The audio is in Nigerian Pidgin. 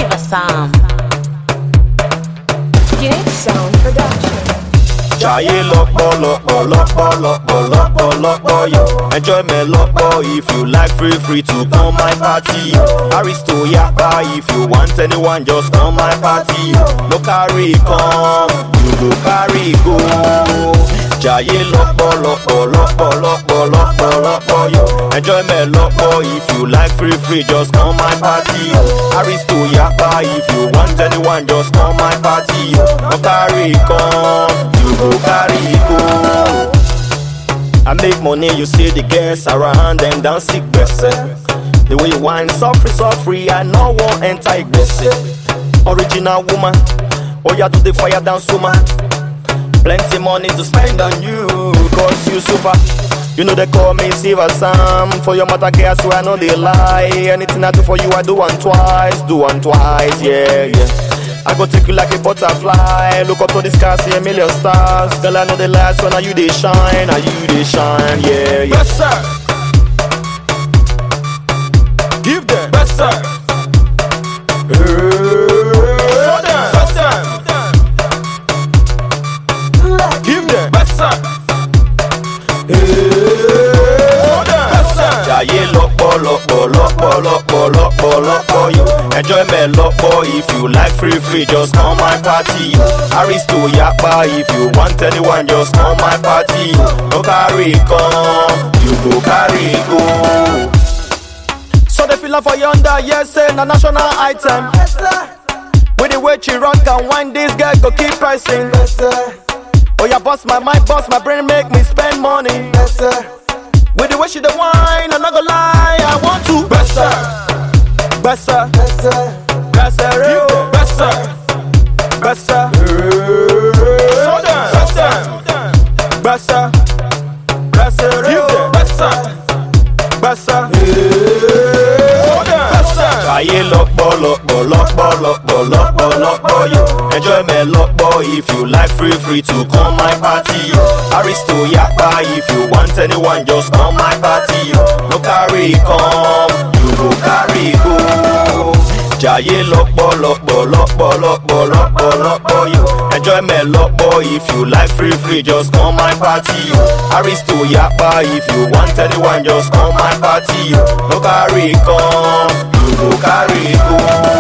Silver Sam. Gig Sound Production. Jayé lọ́pọ̀ lọ́pọ̀ lọ́pọ̀ lọ́pọ̀ lọ́pọ̀ lọ́pọ̀ yo. Enjoy me lọ́pọ̀ if you like free free to come my party yo. Aristo yapa if you want anyone just come my party yo. No carry come, you go carry go. Jayé lọ́pọ̀ lọ́pọ̀ lọ́pọ̀ lọ́pọ̀ lọ́pọ̀ lọ́pọ̀ yo. Enjoy me lọ́pọ̀ if you like free free just come my party yo. Aristo yapa if you want anyone just come my party yo. No carry come, you go carry go. I make money, you see the girls around them dance sick gbese. The way you whine, suffer, suffer, I no want enter gbese. Original woman, oh yeah, do the fire dance woman. Plenty money to spend on you, cause you super. You know they call me Silver Sam For your mother girl, so I know they lie Anything I do for you, I do one twice Do one twice, yeah, yeah I go take you like a butterfly Look up to the sky, see a million stars Girl, I know the last one, are you they shine Are you they shine, yeah, yeah Yes, sir. Give them. Yes, sir. Show them. Yes, sir. Give them. Yes, sir. Show them. Yes, sir. Jayé lọ́pọ̀ lọ́pọ̀ lọ́pọ̀ lọ́pọ̀ lọ́pọ̀ lọ́pọ̀ yo. Enjoy me lọ́pọ̀ if you like free free just come my party yo. Aristo yapa if you want anyone just come my party yo. No carry come, you go carry go. So the feel for yonder, yes, say na national item. With the way she rock and wine, this girl go keep pricing. Oh yeah, boss my mind, boss my brain, make me spend money. With the way she the wine, I'm not gonna lie, I want to. Besser. Besser, besser, Yes, sir. besser, Show them. Yes, sir. besser, Give them. Yes, sir. besser. Show them. Yes, sir. Ayé lọ́pọ̀ lọ́pọ̀ lọ́pọ̀ lọ́pọ̀ lọ́pọ̀ lọ́pọ̀ yo. Enjoy me lọ́pọ̀ if you like free free to come my party yo. Aristo yapa if you want anyone just come my party yo. No carry come, you go carry go. Jayé lọ́pọ̀ lọ́pọ̀ lọ́pọ̀ lọ́pọ̀ lọ́pọ̀ lọ́pọ̀ yo. Enjoy me lọ́pọ̀ if you like free free just come my party yo. Aristo yapa if you want anyone just come my party yo. No carry come, you go carry go.